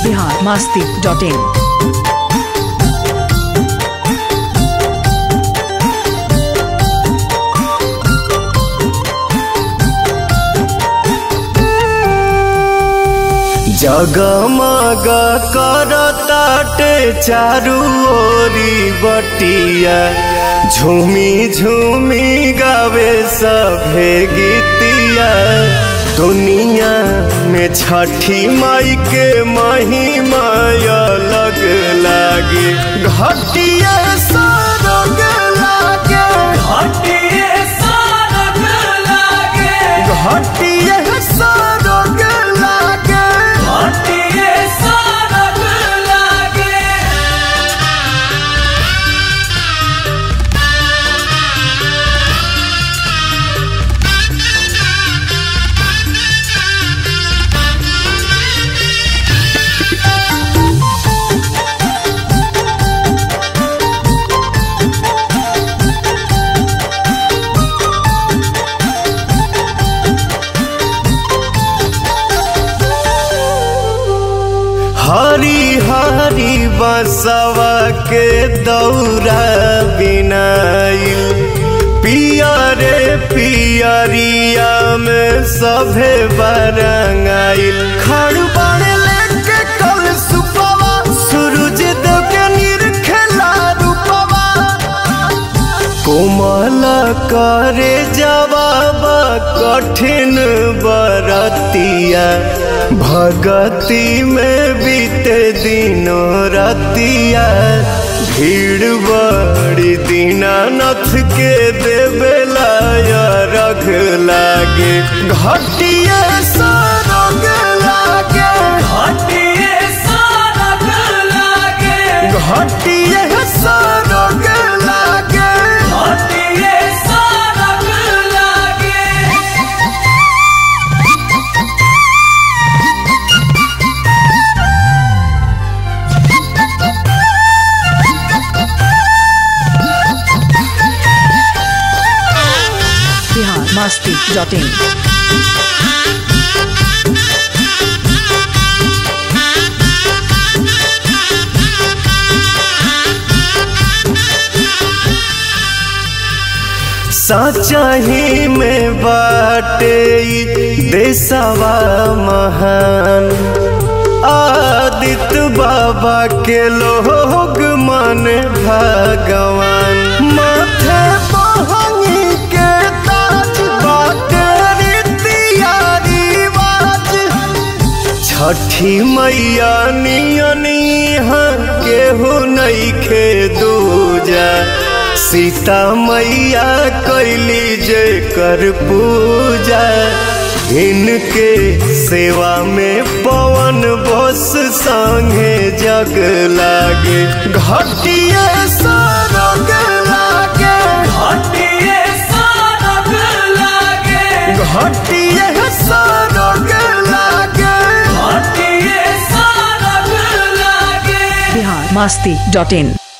Bihar Masti dot इन जगमग करताटे चारू ओरी बटिया झूमी झूमी गावे सभे गीतिया दुनिया में छठी माई के महिमा अलग लागे घटिया सरग लागे घटिया सरग लागे हरी हरी बसवा के दौरा बिनाइल पियरे पियरिया में सभे बरंगाइल खड़बड़ लेके कल सुपवा सूरज देव के निरखेला रूपवा कोमल करे जवाब कठिन बरतिया भगति में बीते दिनों रतिया भीड़ बड़ी दीनानाथ के देवेला रख लागे घटिया सरग लागे घटिया सरग लागे बिहार मास्ती डॉट इन सचही में बाटे ई देशवा महान आदित्य बाबा के लोग मन भगवान माथे बहनी के ताज बाटे रीतिया रिवाज छठी मैया नियनी केहू नइखे दूजा सीता मैया कैली जे कर पूजा इनके सेवा में पवन बस संगे जग लागे घटिया सरग लागे घटिया सरग लागे बिहार मास्ती डॉट इन